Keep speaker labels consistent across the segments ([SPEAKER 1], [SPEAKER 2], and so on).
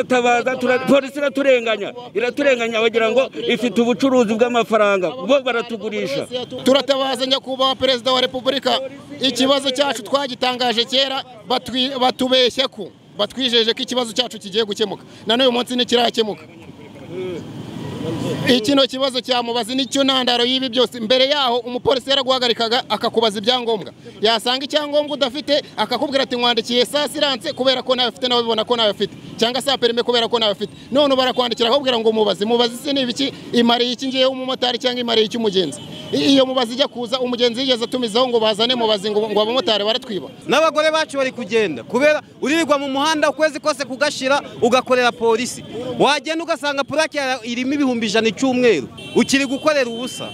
[SPEAKER 1] turatabaza tura- polisi iraturenganya iraturenganya bagira ngo ifite ubucuruzi bw'amafaranga bo baratugurisha
[SPEAKER 2] turatabaza nyakubahwa perezida wa repubulika ikibazo cyacu twagitangaje kera batwi- batubeshya ko batwijeje ko ikibazo cyacu kigiye gukemuka na n'uyu munsi ntikirakemuka ikino kibazo cya mubazi nicyo ntandaro y'ibi byose mbere yaho umupolisi yaraguhagarikaga akakubaza ibyangombwa yasanga icyangombwa udafite akakubwira ati nkwandikiye saa siranse kubera ko nawe afite nawe bibona ko nawe afite cyangwa saa perime kubera ko nawe afite none barakwandikira akakubwira ngo mubazi mubazi si niba iki imariye iki ngiyeho umumotari cyangwa imariye iki umugenzi I- iyo mubazi ijya kuza umugenzi yigeze atumizaho ngo bazane mubazi ngo ngo abamotari baratwiba
[SPEAKER 3] n'abagore bacu bari kugenda kubera uririrwa mu muhanda ukwezi kose kugashira ugakorera polisi wagenda ugasanga purake yawe irimo ibihumbi ijana icyumweru ukiri gukorera ubusa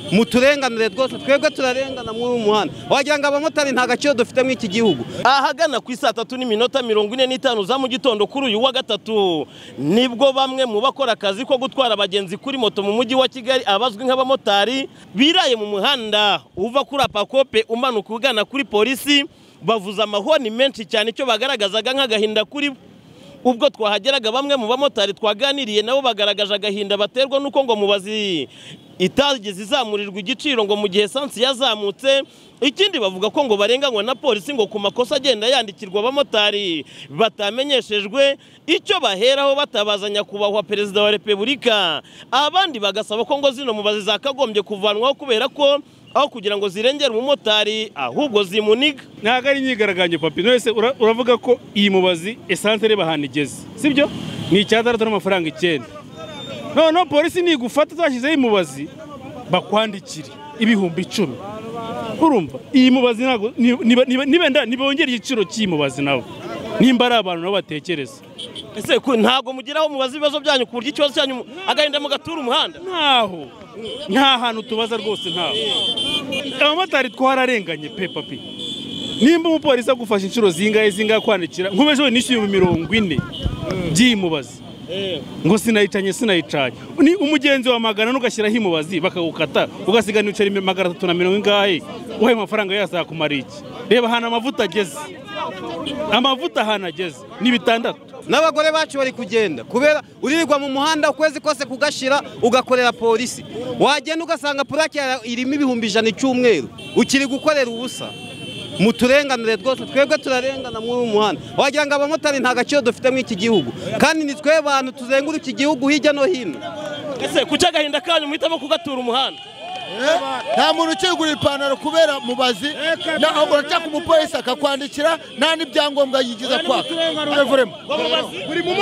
[SPEAKER 3] muturenganire rwose twebwe turarengana muri uyu muhanda wagira ngo abamotari nta gaciro dufite muri iki gihugu
[SPEAKER 4] ahagana ku isaa tatu n'iminota mirongo ine n'itanu za mu gitondo kuri uyu wa gatatu nibwo bamwe mu bakora akazi ko gutwara abagenzi kuri moto mu mujyi wa kigali abazwi nk'abamotari biraye mu muhanda uva kuri apakope umanuka ugana kuri polisi bavuza amahoni menshi cyane icyo bagaragazaga nk'agahinda kuri bo ubwo twahageraga bamwe mu bamotari twaganiriye nabo bagaragaje agahinda baterwa n'uko ngo mubazi itageze izamurirwa igiciro ngo mu gihe esansi yazamutse ikindi bavuga ko ngo barenganywa na polisi ngo ku makosa agenda yandikirwa abamotari batamenyeshejwe icyo baheraho batabaza nyakubahwa perezida wa repubulika abandi bagasaba ko ngo zino mubazi zakagombye kuvanwaho kubera ko aho kugira ngo zirengere umumotari ahubwo zimuniga
[SPEAKER 5] ntabwo ari imyigaragambyo papi wese uravuga ko iyi mubazi esantere ahantu igeze sibyo ni icyatandatu n'amafaranga icyenda noneho polisi nigufata utashyizeho imubazi bakwandikire ibihumbi icumi urumva iyi mubazi ntabwo ni- ni- ni- ni wenda nibongera igiciro cy'iyi mubazi nabo nimba ari abantu nabo batekereza
[SPEAKER 4] ese ku- ntabwo mugeraho mubaza ibibazo byanyu ku buryo ikibazo cyanyu mu- agahinda mugatura umuhanda
[SPEAKER 5] ntaho nta hantu tubaza rwose ntaho abamotari twararenganye pe papi nimba umupolisi agufashe inshuro zingahe zingahe kwandikira nk'ubu we nishyuye mirongo ine by'imubazi ngo sinayicanye sinayicanye ni umugenzi wa magana ane ugashyiraho imubazi bakagukata ugasigana ibiceri magana atatu na mirongo ingahe uhaye amafaranga yazakumara iki reba ahantu amavuta ageze amavuta ahantu ageze ni bitandatu
[SPEAKER 3] n'abagore bacu bari kugenda kubera uririrwa mu muhanda ukwezi kose kugashira ugakorera polisi wagenda ugasanga purake yawe irimo ibihumbi ijana icyumweru ukiri gukorera ubusa muturenganire rwose twebwe turarengana muri uyu muhanda wagira ngo abamotari nta gaciro dufite muri iki gihugu kandi ni twe bantu tuzenguruka igihugu hirya no hino
[SPEAKER 4] ese ku cy'agahinda kanyu muhitamo kugatura umuhanda
[SPEAKER 6] nta muntu ukigura ipantaro kubera mubazi naho uracaka umupolisi akakwandikira nta n'ibyangombwa yigiza kwaka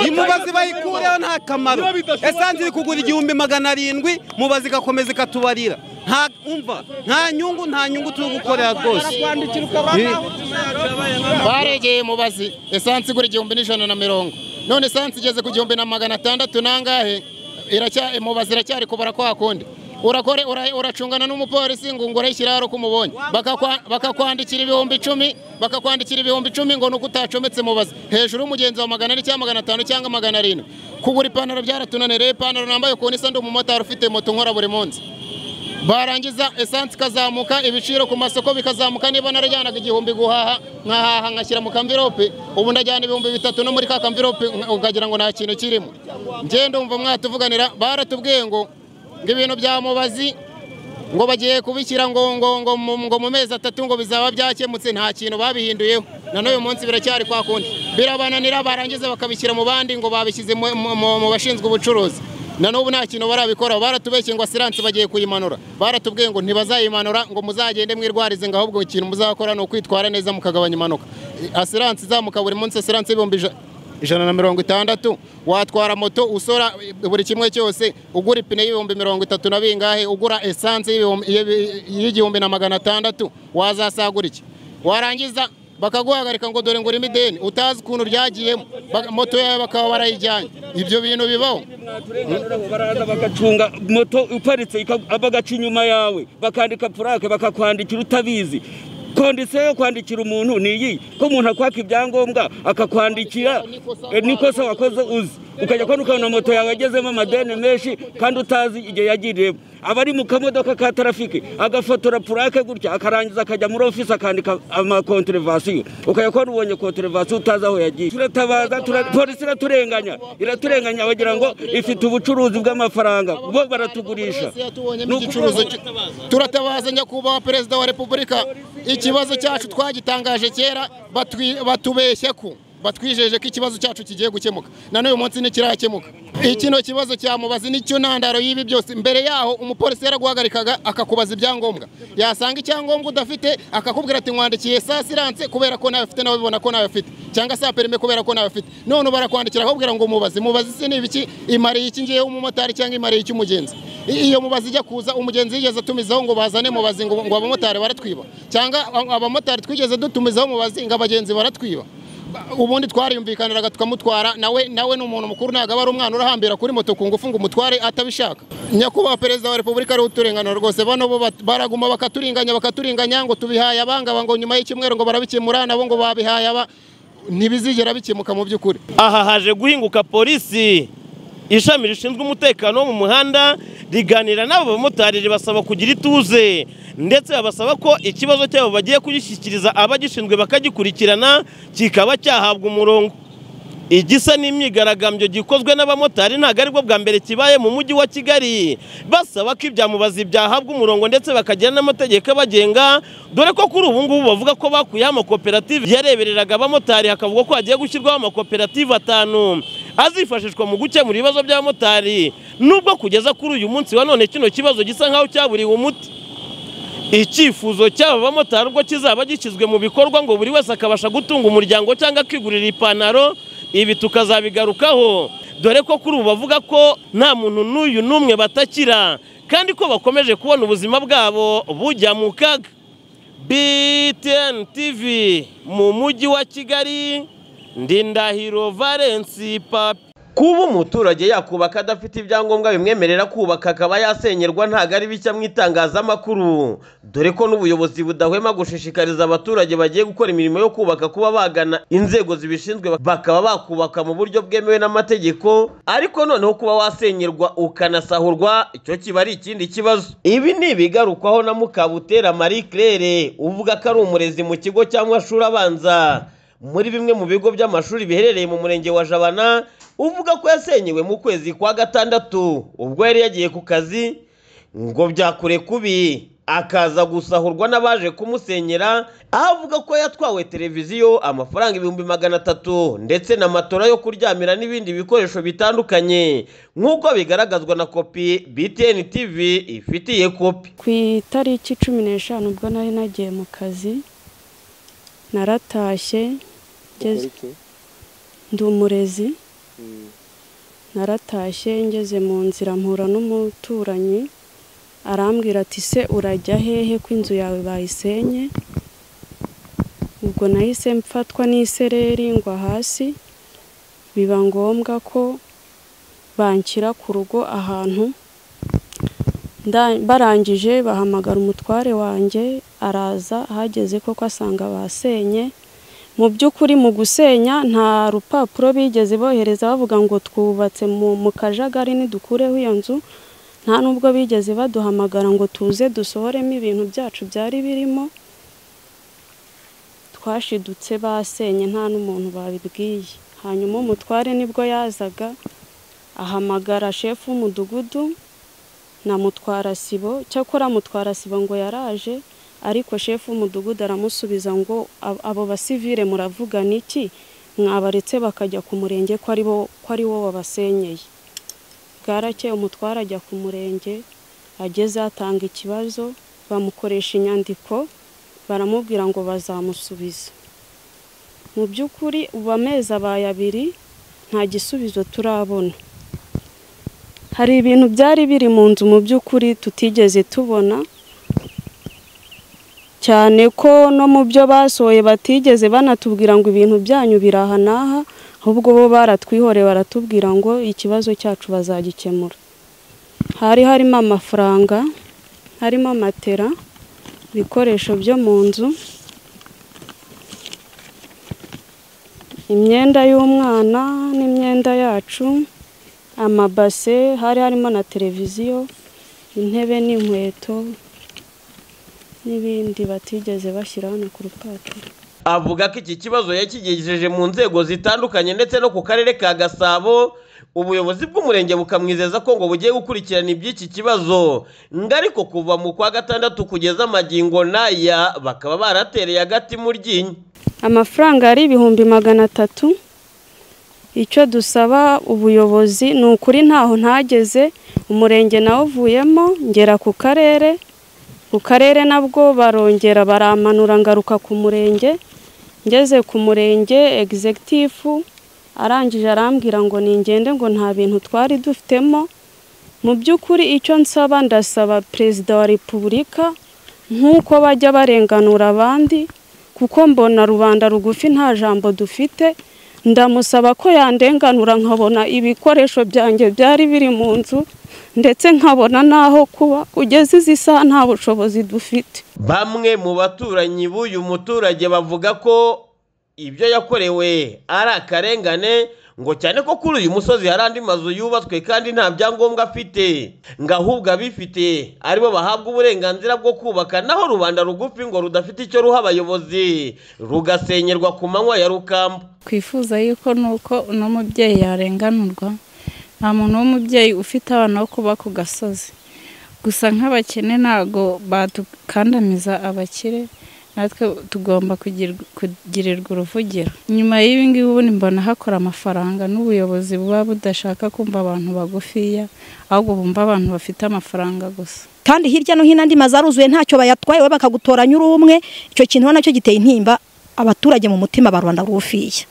[SPEAKER 3] imubazi bayikureho nta kamaro esansi iri kugura igihumbi magana arindwi mubazi igakomeza ikatubarira nta umva nta nyungu nta nyungu turi gukorera rwose
[SPEAKER 2] baregeye mubazi esansi igura igihumbi n'ijana na mirongo none esansi igeze ku gihumbi na magana atandatu nangahe iracya mubazi iracyari kubara kwa kundi urakore ura- uracungana n'umupolisi ngo ngore ikiraro kumubonye bakakwandikira ibihumbi icumi bakakwandikira ibihumbi icumi ngo nuko utacometse mubazi hejuru y'umugenzi wa magana ane cyangwa magana atanu cyangwa magana arindwi kugura ipantaro byaratunanireye ipantaro nambaye ukuntu isa ndi umumotari ufite moto nkora buri munsi barangiza esansi ikazamuka ibiciro ku masoko bikazamuka niba narajyanaga igihumbi guhaha nkahaha ngashyira mu kamvirope ubu ndajyana ibihumbi bitatu no muri ka kamvirope nka- ukagira ngo nta kintu kirimo ngenda umva mwatuvuganira baratubwiye ngo ngo ibintu bya mubazi ngo bagiye kubishyira ngo ngo ngo mu, ngo mu mezi atatu ngo bizaba byakemutse nta kintu babihinduyeho na n'uyu munsi biracyari kwa kundi birabananira barangiza bakabishyira mu bandi ngo babishyize mu- mu mu- mu bashinzwe ubucuruzi na n'ubu nta kintu barabikoraho baratubeshye ngo asiranse bagiye kuyimanura baratubwiye ngo ntibazayimanura ngo muzagende mwirwarize ngo ahubwo ikintu muzakora ni ukwitwara neza mukagabanya impanuka asiranse izamuka buri munsi asiranse ibihumbi ija- ijana na mirongo itandatu watwara moto usora buri kimwe cyose ugura ipine y'ibihumbi mirongo itatu na bingahe ugura esanse y'ibihumbi- y'ibi- y'igihumbi na magana atandatu wazasagura iki warangiza bakaguhagarika ngo dore ngo urimo ideni utazi ukuntu ryagiyemo Baka- moto yawe bakaba barayijyanye ibyo bintu bibaho
[SPEAKER 1] baraza bagacunga moto iparitse ika- bagaca inyuma yawe bakandika purake bakakwandikira utabizi kondisiyo yo kwandikira umuntu ni iyi ko umuntu akwaka ibyangombwa akakwandikira eh, nikosa wakoze uzi ukajya kubona ukabona moto yawe yagezemo amadeni menshi kandi utazi igihe yagiriyemo aba ari mu kamodoka ka tarafiki agafotora purake gutya akarangiza akajya muri ofisi akandika amakonterevasiyo ukajya kubona ubonye konterevasiyo utazi aho yagiye turatabaza tura- polisi iraturenganya iraturenganya bagira ngo ifite ubucuruzi bw'amafaranga bo baratugurisha
[SPEAKER 2] tubonyemo igicuruzwa cyo- turatabaza nyakubahwa perezida wa repubulika ikibazo cyacu twagitangaje kera batwi- batubeshye ko batwijeje ko ikibazo cyacu kigiye gukemuka na n'uyu munsi ntikirakemuka ikino kibazo cya mubazi nicyo ntandaro y'ibi byose mbere yaho umupolisi yaraguhagarikaga akakubaza ibyangombwa yasanga icyangombwa udafite akakubwira ati nkwandikiye saa siranse kubera ko nawe ufite nawe ubibona ko nawe afite cyangwa saa perime kubera ko nawe afite none barakwandikira akakubwira ngo mubazi mubazi se ni ibiki imariye iki ngiyeho umumotari cyangwa imariye iki umugenzi I- iyo mubazi ijya kuza umugenzi yigeze atumizaho ngo bazane mubazi ngo ngo abamotari baratwiba cyangwa a- abamotari twigeze dutumizaho mubazi ngo abagenzi baratwiba Ba- ubundi twariyumvikaniraga tukamutwara nawe nawe ni umuntu mukuru ntabwo aba ari umwana urahambira kuri moto ku ngufu ngo umutware atabishaka nyakubahwa perezida wa repubulika ariho uturengano rwose bano bo bat- baraguma bakaturinganya bakaturinganya ngo tubihaye abangaba ngo nyuma y'icyumweru ngo barabikemura nabo ngo babihaye aba ntibizigera bikemuka mu by'ukuri
[SPEAKER 7] aha haje guhinguka polisi ishami rishinzwe umutekano wo mu muhanda riganira n'abo bamotari ribasaba kugira ituze ndetse babasaba ko ikibazo cyabo bagiye kugishyikiriza abagishinzwe bakagikurikirana kikaba cyahabwa umurongo igisa n'imyigaragambyo gikozwe n'abamotari ntabwo aribwo bwa mbere kibaye mu mujyi wa kigali basaba ko ibyamubazi byahabwa umurongo ndetse bakagira n'amategeko abagenga dore ko kuri ubu ngubu bavuga ko bakuyeho amakoperative yarebereraga abamotari hakavugwa ko hagiye gushyirwaho amakoperative atanu azifashishwa mu gukemura ibibazo by'abamotari nubwo kugeza kuri uyu munsi wa none kino kibazo gisa nk'aho cyaburiwe umuti icyifuzo cy'aba bamotari ubwo kizaba gishyizwe mu bikorwa ngo buri wese akabasha gutunga umuryango cyangwa akigurira ipantaro ibi tukazabigarukaho dore ko kuri ubu bavuga ko nta muntu n'uyu n'umwe batakira kandi ko bakomeje kubona ubuzima bwabo bujya mu kaga btn tv mu mujyi wa kigali ndi ndahiro valensi papi kuba umuturage yakubaka adafite ibyangombwa bimwemerera kubaka akaba yasenyerwa ntabwo ari bishya mu itangazamakuru dore ko n'ubuyobozi budahwema gushishikariza abaturage bagiye gukora imirimo yo kubaka kuba bagana inzego zibishinzwe bakaba bakubaka mu buryo bwemewe n'amategeko ariko noneho kuba wasenyerwa ukanasahurwa icyo kiba ari ikindi kibazo ibi ni ibigarukwaho na mukabutera marie claire uvuga ko ari umurezi mu kigo cy'amashuri abanza muri bimwe mu bigo by'amashuri biherereye mu murenge wa jabana uvuga ko yasenyewe mu kwezi kwa gatandatu ubwo yari yagiye ku kazi ngo byakure kubi akaza gusahurwa n'abaje kumusenyera aho avuga ko yatwawe televiziyo amafaranga ibihumbi magana atatu ndetse na matora yo kuryamira n'ibindi bikoresho bitandukanye nk'uko bigaragazwa na kopi btn tv ifitiye kopi
[SPEAKER 8] ku itariki cumi n'eshanu ubwo nari nagiye mu kazi naratashye ngeze- ndi umurezi naratashye ngeze mu nzira mpura n'umuturanyi arambwira ati se urajya hehe ko inzu yawe bayisenye ubwo nahise mfatwa n'isereri ngwa hasi biba ngombwa ko banshyira ku rugo ahantu Nda- barangije bahamagara umutware wanjye araza ahageze koko asanga basenye mu by'ukuri mu gusenya nta rupapuro bigeze bohereza bavuga ngo twubatse mu mu kajagari ntidukureho iyo nzu nta n'ubwo bigeze baduhamagara ngo tuze dusohoremo ibintu byacu byari birimo twashidutse basenye nta n'umuntu babibwiye hanyuma umutware nibwo yazaga ahamagara shefu w'umudugudu na mutwarasibo cyakora mutwarasibo ngo yaraje ariko shefu w'umudugudu aramusubiza ngo "Ab- abo basivire muravugana iki mwabaretse bakajya ku murenge ko ari bo- ko ari wo wabasenyeye bwarakeye umutwara ajya ku murenge ageze atanga ikibazo bamukoresha inyandiko baramubwira ngo bazamusubiza mu by'ukuri ubu amezi abaye abiri nta gisubizo turabona hari ibintu byari biri mu nzu mu by'ukuri tutigeze tubona cyane ko no mu byo basohoye batigeze banatubwira ngo ibintu byanyu biri aha n'aha ahubwo bo baratwihoreye baratubwira ngo ikibazo cyacu bazagikemura hari harimo amafaranga harimo matera ibikoresho byo mu nzu imyenda y'umwana n'imyenda yacu amabase hari harimo na televiziyo intebe n'inkweto n'ibindi batigeze bashyira hano ku rupapuro
[SPEAKER 7] avuga ko iki kibazo yakigejeje mu nzego zitandukanye ndetse no ku karere ka gasabo ubuyobozi bw'umurenge bukamwizeza ko ngo bugiye gukurikirana iby'iki kibazo ngo ariko kuva mu kwa gatandatu kugeza amagingo n'aya bakaba baratereye agati mu ryinyo
[SPEAKER 8] amafaranga yari ibihumbi magana atatu icyo dusaba ubuyobozi ni ukuri ntaho ntageze umurenge nawuvuyemo ngera ku karere ku karere nabwo barongera baramanura ngaruka ku murenge ngeze ku murenge egizegitifu arangije arambwira ngo ningende ngo nta bintu twari dufitemo mu by'ukuri icyo nsaba ndasaba perezida wa repubulika nk'uko bajya barenganura abandi kuko mbona rubanda rugufi nta jambo dufite ndamusaba ko yandenganura nkabona ibikoresho byanjye byari biri mu nzu ndetse nkabona n'aho kuba kugeza izi saha nta bushobozi dufite
[SPEAKER 7] bamwe mu baturanyi b'uyu muturage bavuga ko ibyo yakorewe ari akarengane ngo cyane ko kuri uyu musozi hari andi mazu yubatswe kandi nta byangombwa afite ngo ahubwo abifite aribo bahabwa uburenganzira bwo kubaka naho rubanda rugufi ngo rudafite icyo ruha abayobozi rugasenyerwa ku manywa ya rukamba
[SPEAKER 9] twifuza yuko nuko uno mubyeyi yarenganurwa nta muntu w'umubyeyi ufite abana bo kuba ku gasozi gusa nk'abakene ntabwo badukandamiza abakire natwe tugomba kugirwa- kugirirwa uruvugiro nyuma y'ibi ngibi ubundi mbona hakora amafaranga n'ubuyobozi buba budashaka kumva abantu bagufiya ahubwo bumva abantu bafite amafaranga gusa
[SPEAKER 10] kandi hirya no hino andi mazu aruzuye ntacyo bayatwaye we bakagutoranya uri umwe icyo kintu nacyo giteye intimba abaturage mu mutima ba rubanda rufiya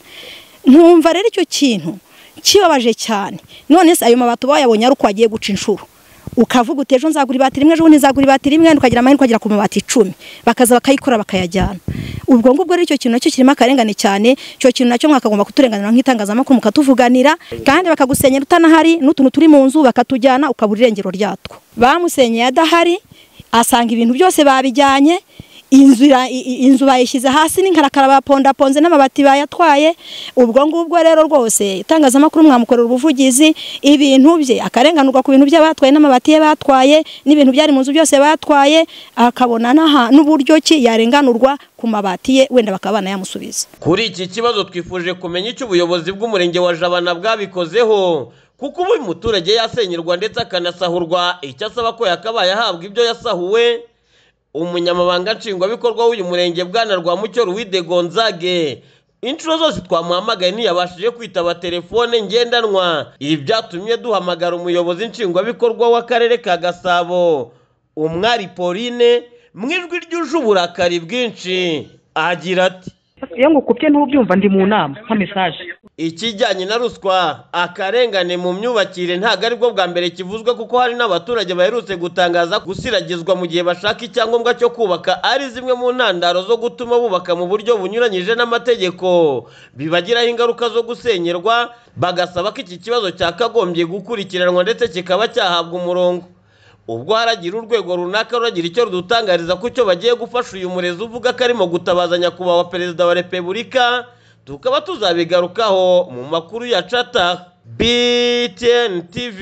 [SPEAKER 10] ntumva rero icyo kintu kibabaje cyane none se ayo mabati uba wayabonye ari uko wagiye guca inshuro ukavuga uti ejo nzagura ibati rimwe ejo bundi nzagura ibati rimwe ukagira amahirwe ukagera ku mabati icumi bakaza bakayikora bakayajyana ubwo ngubwo rero icyo kintu nacyo kirimo akarengane cyane icyo kintu nacyo mwakagomba kuturenganira nk'itangazamakuru mukatuvuganira kandi bakagusenyera utanahari n'utuntu turi mu nzu bakatujyana ukabura irengero ryatwo bamusenyeye adahari asanga ibintu byose babijyanye inzu ira- i- i- inzu bayishyize hasi n'inkarakara bapondaponze n'amabati bayatwaye ubwo ngubwo rero rwose itangazamakuru mwamukorera ubuvugizi ibintu bye akarenganurwa ku bintu bye batwaye n'amabati ye batwaye n'ibintu byari mu nzu byose batwaye akabona n'aha- n'uburyo ki yarenganurwa ku mabati ye wenda bakaba banayamusubiza
[SPEAKER 7] Kuri iki kibazo twifuje kumenya icyo ubuyobozi bw'umurenge wa Jabana bwabikozeho kuko ubu uyu muturage yasenyerwa ndetse akanasahurwa icyo asaba ko yakabaye ahabwa ibyo yasahuwe umunyamabanga nshingwabikorwa w'uyu murenge bwana Rwamucyo Ruwide Gonzage inshuro zose twamuhamagaye ntiyabashije kwitaba telefone ngendanwa ibi byatumye duhamagara umuyobozi nshingwabikorwa w'akarere ka Gasabo umwari Pauline mu ijwi ryuje uburakari bwinshi agira ati
[SPEAKER 11] iyo ngukubye ntubyumva ndi mu nama nka mesaje
[SPEAKER 7] ikijyanye na ruswa akarengane mu myubakire ntabwo aribwo bwa mbere kivuzwe kuko hari n'abaturage baherutse gutangaza gusiragizwa mu gihe bashaka icyangombwa cyo kubaka ari zimwe mu ntandaro zo gutuma bubaka mu buryo bunyuranyije n'amategeko bibagiraho ingaruka zo gusenyerwa bagasaba ko iki kibazo cyakagombye gukurikiranwa ndetse kikaba cyahabwa umurongo ubwo haragira urwego runaka ruragira icyo rudutangariza ko icyo bagiye gufasha uyu murezi uvuga ko arimo gutabaza nyakubahwa perezida wa repubulika tukaba tuzabigarukaho mu makuru ya cata btn tv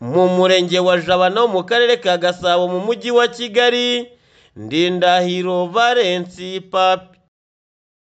[SPEAKER 7] mu murenge wa jabana wo mu karere ka gasabo mu mujyi wa kigali ndindahiro valensi papi